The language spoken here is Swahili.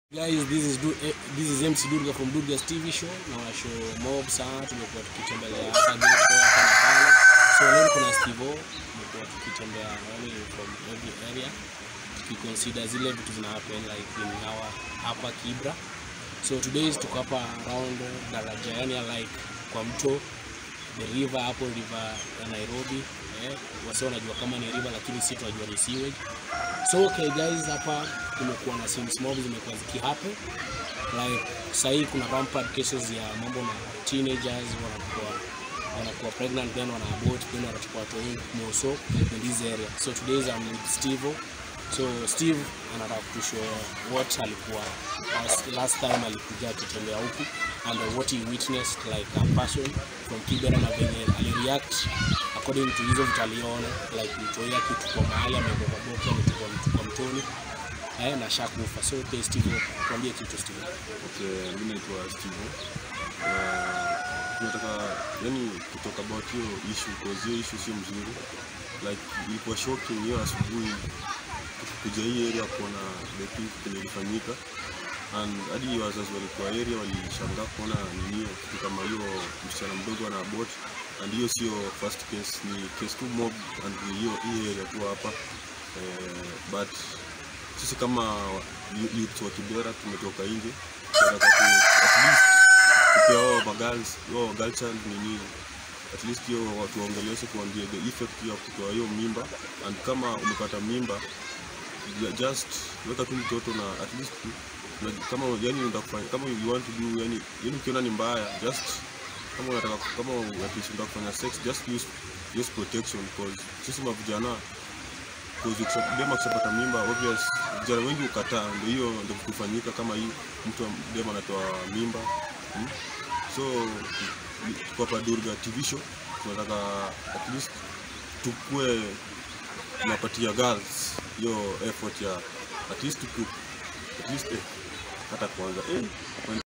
Guys, this is Du eh, this is MC Durga from Durga's TV show. Na wa show mob sana tumekuwa tukitembelea hapa Geto hapa na pale. So leo kuna Steve tumekuwa tukitembea yani from every area tukiconsider zile vitu zina happen like in our hapa Kibra. So today tuko hapa around daraja yani like kwa mto the river hapo river ya Nairobi eh, wase wanajua kama ni river lakini si tunajua ni sewage. So okay guys, hapa kumekuwa na scenes mob zimekuwa zikihappen like sahii kuna rampant cases ya mambo na teenagers wanakuwa wanakuwa pregnant then wana abort then wanachukua watu wengi moso in this area. So today I'm with Steve. So Steve anataka kutushow what alikuwa last, last time alikuja akitembea huku and what he witnessed like a person from Kibera na venye alireact according to hizo vitu aliona like mtoia kitu kwa mahali amekuwa kwa boki ametupwa mtu kwa mtoni eh, na shakufa. So okay, Steve, tuambie kitu Steve. Okay, mimi naitwa Steve. Na tunataka yani kutoka about hiyo issue cause hiyo issue sio mzuri. Like ilikuwa shocking hiyo asubuhi kuja hii area kuona the thing kenye ilifanyika and hadi wazazi walikuwa area walishangaa kuona nini kitu kama hiyo msichana mdogo ana abort and hiyo sio first case ni case tu mob and ni hiyo hii area tu hapa eh, but sisi kama youth wa Kibera tumetoka nje tunataka ku at least kupea wao magirls wao girl child nini at least hiyo watu waongeleshe kuambia the effect ya kutoa hiyo mimba and kama umepata mimba ju- just weka tu mtoto na at least na, kama yani unataka kufanya kama you want to do yani yani ukiona ni mbaya just kama unataka kama at least unataka kufanya sex just use use protection because sisi mavijana Cause ukisha- dema akishapata mimba obvious vijana wengi ukataa, ndio hiyo ndio kufanyika kama hii mtu wa- dema anatoa mimba hmm? so ni- tuko hapa Durga TV show tunataka at least tukue tunapatia girls hiyo effort ya at least tuku, at least eh, hata kwanza eh,